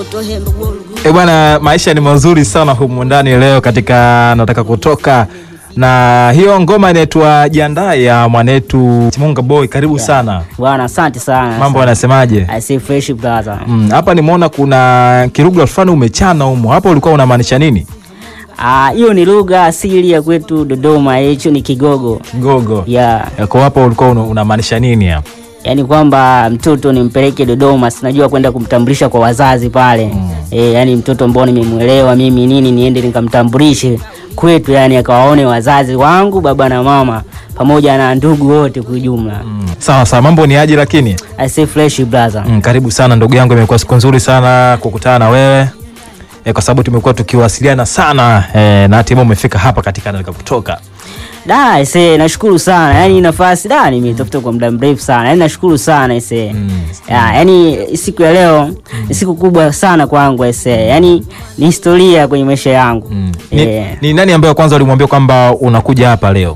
E bwana, maisha ni mazuri sana humu ndani leo katika nataka kutoka na hiyo ngoma inaitwa Jiandae ya mwanetu Chimunga Boy. Karibu sana Bwana, asante sana. mambo yanasemaje? I say fresh brother. Mm, hapa nimeona kuna kirugha fulani umechana humo, hapo ulikuwa unamaanisha nini? Ah, hiyo ni lugha asili ya kwetu Dodoma, hicho ni Kigogo. Kigogo Yeah. kwa hapo ulikuwa una- unamaanisha nini hapo? Yaani kwamba mtoto nimpeleke Dodoma, sinajua kwenda kumtambulisha kwa wazazi pale. Eh, yani mtoto ambao nimemwelewa mimi nini niende nikamtambulishe kwetu, yani akawaone wazazi wangu, baba na mama pamoja na ndugu wote kwa ujumla. Mm, sawa sawa, mambo ni aje lakini? I say fresh brother. Mm, karibu sana ndugu yangu, imekuwa siku nzuri sana kukutana na wewe e, kwa sababu tumekuwa tukiwasiliana sana e, na hatimaye umefika hapa katika nataka kutoka. Da, ise nashukuru sana. Yaani nafasi da nimetafuta kwa muda mrefu sana. Yaani nashukuru sana ise. Mm. Ya, yaani siku ya leo ni siku kubwa sana kwangu ise. Yaani ni historia kwenye maisha yangu. Mm. Ni, Eh. ni nani ambaye kwanza ulimwambia kwamba unakuja hapa leo?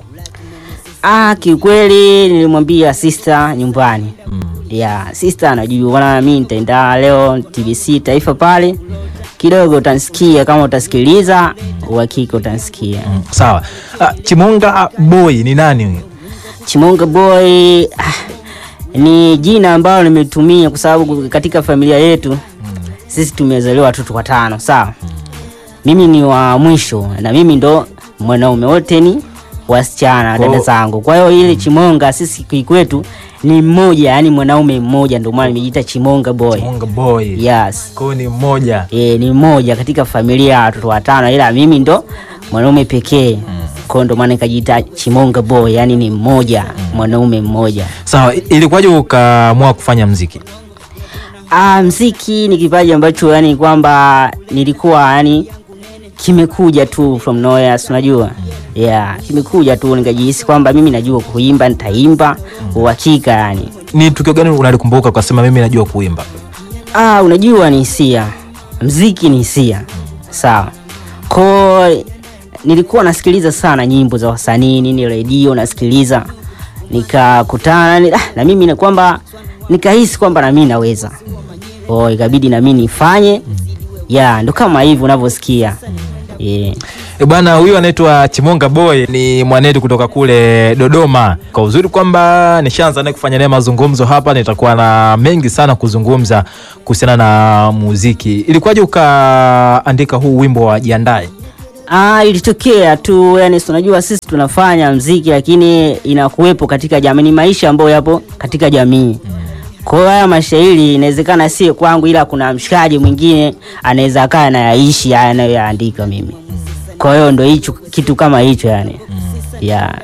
Ah, kiukweli nilimwambia sister nyumbani. Ya, sister anajua bwana mimi nitaenda leo TBC Taifa pale. Kidogo utanisikia kama utasikiliza, uhakika utanisikia. Mm, sawa. Ah, Chimunga Boy ni nani huyo? Chimonga Boy ah, ni jina ambalo nimetumia kwa sababu katika familia yetu sisi tumezaliwa watoto watano, sawa. Mimi ni wa mwisho na mimi ndo mwanaume, wote ni wasichana Kwa- dada zangu. Kwa hiyo ile Chimonga sisi kikwetu ni mmoja, yani mwanaume mmoja, ndio maana nimejiita Chimonga Boy. Chimunga Boy. Yes. Kwa hiyo ni mmoja. E, ni mmoja katika familia ya watoto watano, ila mimi ndo mwanaume pekee. Kwa hiyo ndo maana nikajiita Chimonga Boy, yani ni mmoja, mwanaume mmoja. Sawa, i- ilikuwaje ukaamua kufanya mziki? Ah, mziki ni kipaji ambacho yani kwamba nilikuwa yani kimekuja tu from nowhere, si unajua? Yeah, kimekuja tu nikajihisi kwamba mimi najua kuimba, nitaimba uhakika yani. Ni tukio gani unalikumbuka ukasema mimi najua kuimba? Ah, unajua ni hisia, mziki ni hisia, sawa. Ko nilikuwa nasikiliza sana nyimbo za wasanii nini, redio nasikiliza, nikakutana ni- ah, na mimi na kwamba nikahisi kwamba na mimi naweza, oh, ikabidi na mimi nifanye, ya ndo kama hivi unavyosikia yeah. E bwana, huyu anaitwa Chimunga Boy, ni mwanetu kutoka kule Dodoma. Kwa uzuri kwamba nishaanza naye kufanya naye mazungumzo hapa, nitakuwa na mengi sana kuzungumza kuhusiana na muziki. Ilikuwaje ukaandika huu wimbo wa Jiandae? Ah, ilitokea tu yani, si unajua sisi tunafanya mziki lakini inakuwepo katika jamii, ni maisha ambayo yapo katika jamii. Kwa hiyo haya mashairi inawezekana si kwangu, ila kuna mshikaji mwingine anaweza akaa anayaishi haya anayoyaandika mimi. Kwa hiyo ndo hicho kitu kama hicho yani. Yeah.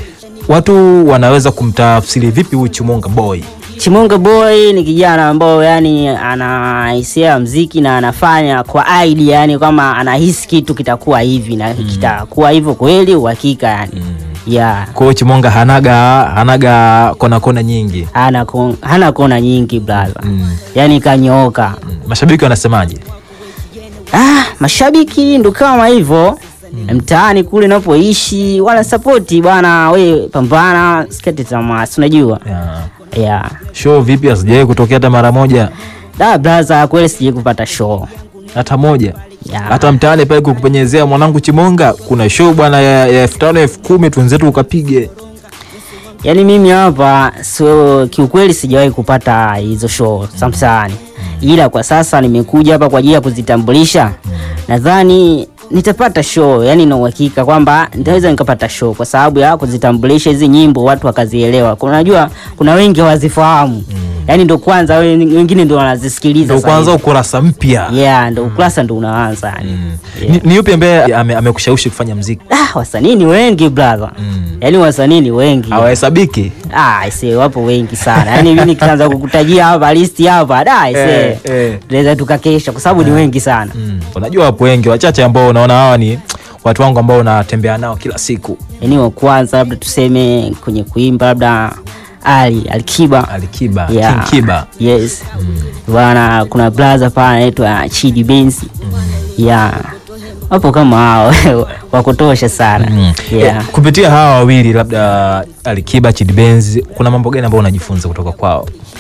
Watu wanaweza kumtafsiri vipi huyu Chimunga Boy? Chimunga Boy ni kijana ambao yani ana hisia ya mziki na anafanya kwa idea, yani kama anahisi kitu kitakuwa hivi na kitakuwa hivyo kweli, uhakika yani. Yeah. Kwa hiyo Chimunga hanaga hanaga kona kona nyingi. hana kon- hana kona nyingi brother Mm. yani kanyooka Mm. Mashabiki wanasemaje? ah, mashabiki ndo kama hivyo mtaani kule napoishi wana sapoti bwana we pambana sikate tamaa si unajua Yeah. yeah. Show vipi asijawahi kutokea hata mara moja? da brother kweli sijai kupata show Hata moja. Yeah. hata mtaani pale kukupenyezea mwanangu Chimonga, kuna show bwana ya ya elfu tano elfu kumi twenzetu ukapige. yani mimi hapa so kiukweli sijawahi kupata hizo show za mtaani ila kwa sasa nimekuja hapa kwa ajili ya kuzitambulisha nadhani nitapata show yani na uhakika kwamba nitaweza nikapata show kwa sababu ya kuzitambulisha hizi nyimbo watu wakazielewa unajua kuna wengi hawazifahamu yani ndo kwanza we- wengine ndo wanazisikiliza Ndio sasa kwanza hivi. ukurasa mpya. yeah ndo ukurasa ndo unaanza yani Ni, ni yupi ambaye ame- amekushawishi kufanya mziki? ah, wasanii ni wengi brother yani wasanii ni wengi Hawahesabiki. Ah, ise wapo wengi sana. Yaani mimi nikianza kukutajia hapa listi hapa, da ise. Eh, eh. Tunaweza tukakesha kwa sababu ni wengi sana. Mm. Unajua wapo wengi, wachache ambao unaona hawa ni watu wangu ambao unatembea nao kila siku. Yaani wa kwanza labda tuseme kwenye kuimba labda Ali Alikiba. Alikiba, Yeah. King Kiba. Yes. Bwana kuna brother pale anaitwa Chidi Benz. Yeah. Wapo kama hao wa kutosha sana. Mm. Yeah. Eh, kupitia hawa wawili labda Alikiba, Chidi Benz, kuna mambo gani ambayo unajifunza kutoka kwao?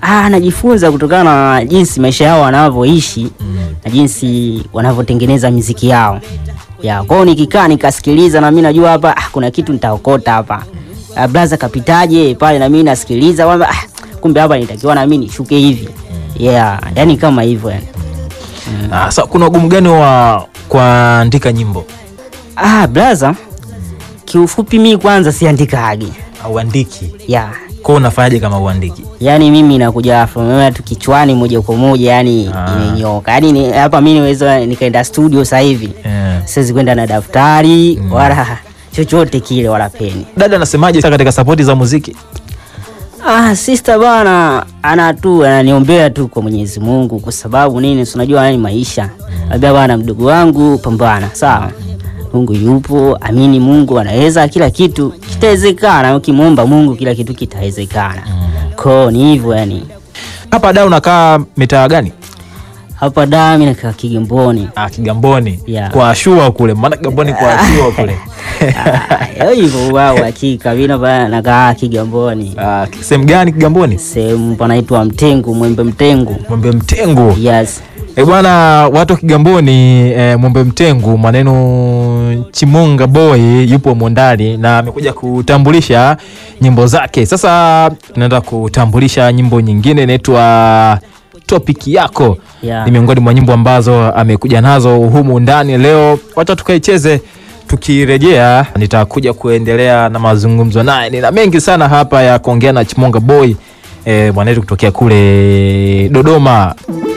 ah, najifunza kutokana na jinsi maisha yao wanavyoishi Mm. na jinsi wanavyotengeneza miziki yao ya kwao. Nikikaa nikasikiliza, na mimi najua hapa ah, kuna kitu nitaokota hapa. Ah, blaza kapitaje pale, na mimi nasikiliza kwamba ah, kumbe hapa nitakiwa na mimi nishuke hivi yeah, yani kama hivyo yani. Ah, sa kuna ugumu gani wa kuandika nyimbo? Ah, blaza, kiufupi mi kwanza siandikagi Auandiki. yeah. Kwa unafanyaje kama uandiki? Yaani mimi nakuja from nowhere tu kichwani moja kwa moja, yani Ah. imenyoka. Yani ni, hapa mimi niweza nikaenda studio sasa hivi Eh. siwezi kwenda na daftari wala chochote kile wala peni. Dada anasemaje sasa katika sapoti za muziki? Ah, sister bana ana tu ananiombea tu kwa Mwenyezi Mungu kwa sababu nini? Si unajua yani maisha. Labda bana mdogo wangu pambana, sawa? Mungu yupo, amini Mungu anaweza kila kitu kitawezekana. Ukimwomba Mungu kila kitu kitawezekana. Ko ni hivyo yani. Hapa da unakaa mitaa gani? Hapa da mimi nakaa Kigamboni. Ah, Kigamboni. Yeah. Kwa Ashua kule. Maana Kigamboni kwa Ashua kule. Ah, hivyo wao hakika mimi hapa nakaa Kigamboni. Ah, sehemu gani Kigamboni? Sehemu panaitwa Mtengu, Mwembe Mtengu. Mwembe Mtengu. Yes. Eh bwana, watu wa Kigamboni eh, Mwembe Mtengu, maneno Chimonga Boy yupo mondani na amekuja kutambulisha nyimbo zake. Sasa tunaenda kutambulisha nyimbo nyingine inaitwa Topic yako. Yeah. Ni miongoni mwa nyimbo ambazo amekuja nazo humu ndani leo. Wacha tukaicheze. Tukirejea nitakuja kuendelea na mazungumzo naye. Nina mengi sana hapa ya kuongea na Chimonga Boy eh, mwanetu kutokea kule Dodoma.